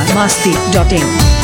masti.in.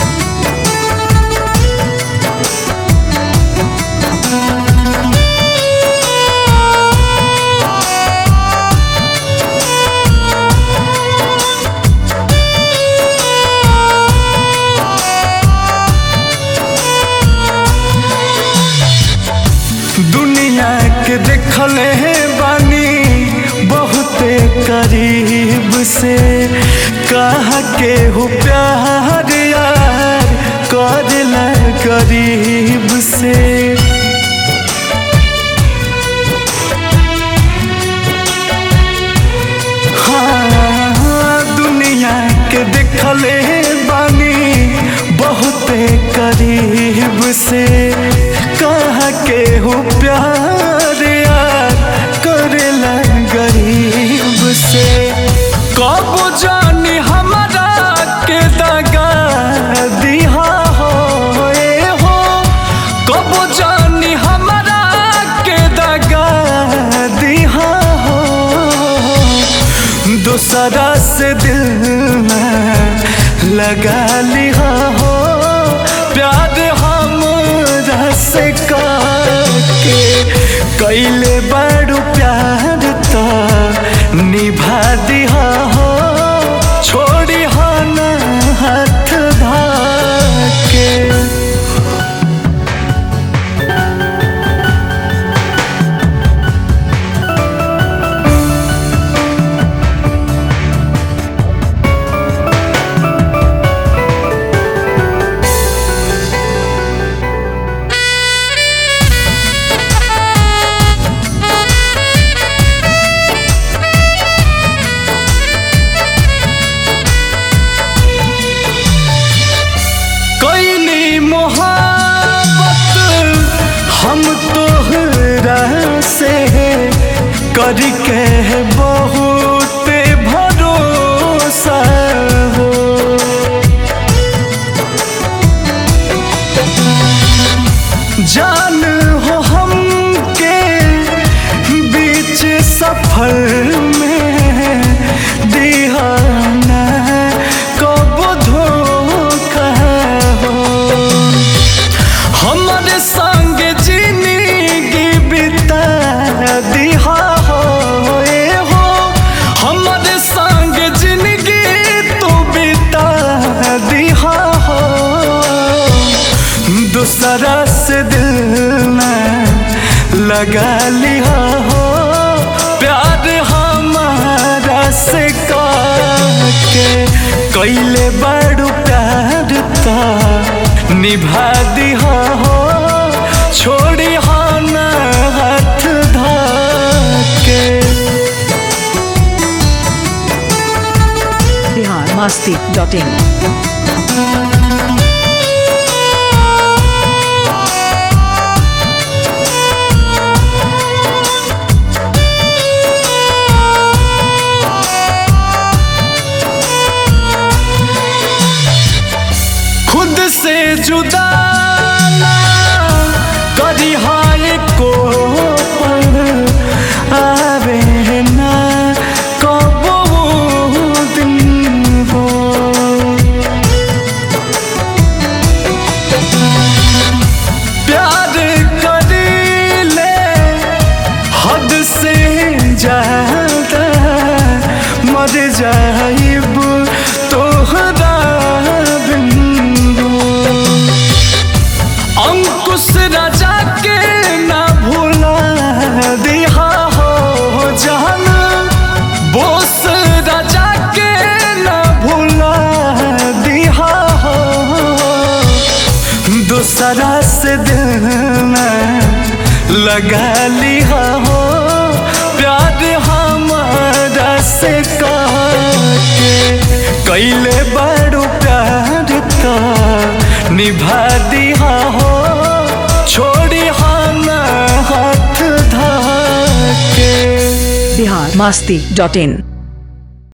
दुनिया के देखले बानी बहुते करीब से कहा के हो प्यार यार करला करीब से हाँ दुनिया के देखले बानी बहुते करीब से कहा के हो प्यार यार करेला गरीब से कब जानी हमारा के दगा दिहा हो ए हो कब जानी हमारा के दगा दिहा हो दूसरा से दिल में लगा लिया हो प्यार हम से के कैले बड़ू प्यार तो निभा दिया हो छोड़ी हो ना हाथ धाके कैली मोहब्बत हम तोहरा से करके बहुत भरोसा हो जान हो हमके बीच सफर में दिहाना कब धोखा हो हमारे संग जिंदगी बिता दिहा हो ए हो हमारे संग जिंदगी तू बिता दिहा हो दूसरा से दिल में लगा लिया हो प्यार हमारा से के कैले बड़ू प्यार तो निभा दिया हो छोड़ी हो ना हाथ धाके Bihar masti.in. खुद से जुदा ना करी हाय को पल आवे ना कब वो दिन हो प्यार करी ले हद से ज्यादा मर जाइब तोहरा बिंदु अंकुश राजा के ना भूला दिहा हो जान बोस राजा के ना भूला दिहा हो दूसरा से दिल में लगा लिया हो प्यार हमारा से के कैले बड़ू प्यार तो निभा दिया हो छोड़ी हो ना हाथ धाके Bihar masti.in.